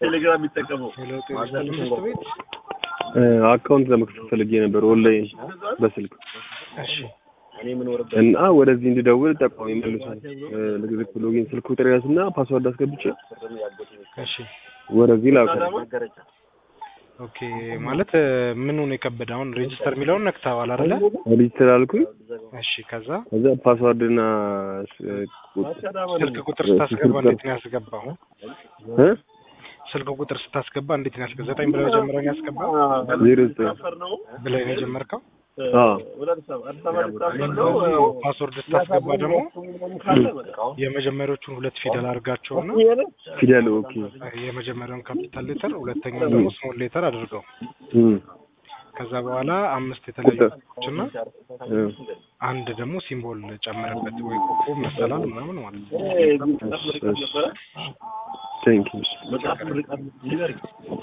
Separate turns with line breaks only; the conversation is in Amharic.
ቴሌግራም የሚጠቀመው
ሄሎ ጤና ይስጥልኝ ትምህርት ቤት
አካውንት ለመክፈት ፈልጌ ነበር ኦንላይን በስልክ
እሺ
እና ወደዚህ እንድደውል ጠቋሚ መልሷል። ልግዝክ ሎጊን ስልክ ቁጥር ያዝና ፓስዋርድ አስገብቼ
እሺ
ወደዚህ ላከ።
ኦኬ ማለት ምኑ ነው የከበደ አሁን ሬጅስተር የሚለውን ነክተዋል አይደለ
ሪጅስተር አልኩኝ።
እሺ ከዛ
ከዛ ፓስዋርድና
ስልክ ቁጥር ስታስገባ እንዴት ነው ያስገባው
እ
ስልክ ቁጥር ስታስገባ እንዴት ነው ያስገባ ዘጠኝ ብለህ መጀመሪያ ነው ያስገባው
ዜሮ ዘጠኝ
ብለህ ነው የጀመርከው
አዎ
ፓስወርድ ስታስገባ ደግሞ የመጀመሪያዎቹን ሁለት ፊደል አድርጋቸውና
ፊደል ኦኬ
የመጀመሪያውን ካፒታል ሌተር ሁለተኛውን ደግሞ ስሞል ሌተር አድርገው
እም
ከዛ በኋላ አምስት የተለያዩ ቁጥሮችና
እ
አንድ ደግሞ ሲምቦል ጨመረበት ወይ ኮከብ መሰላል ምናምን ማለት ነው።
ቴንክ ዩ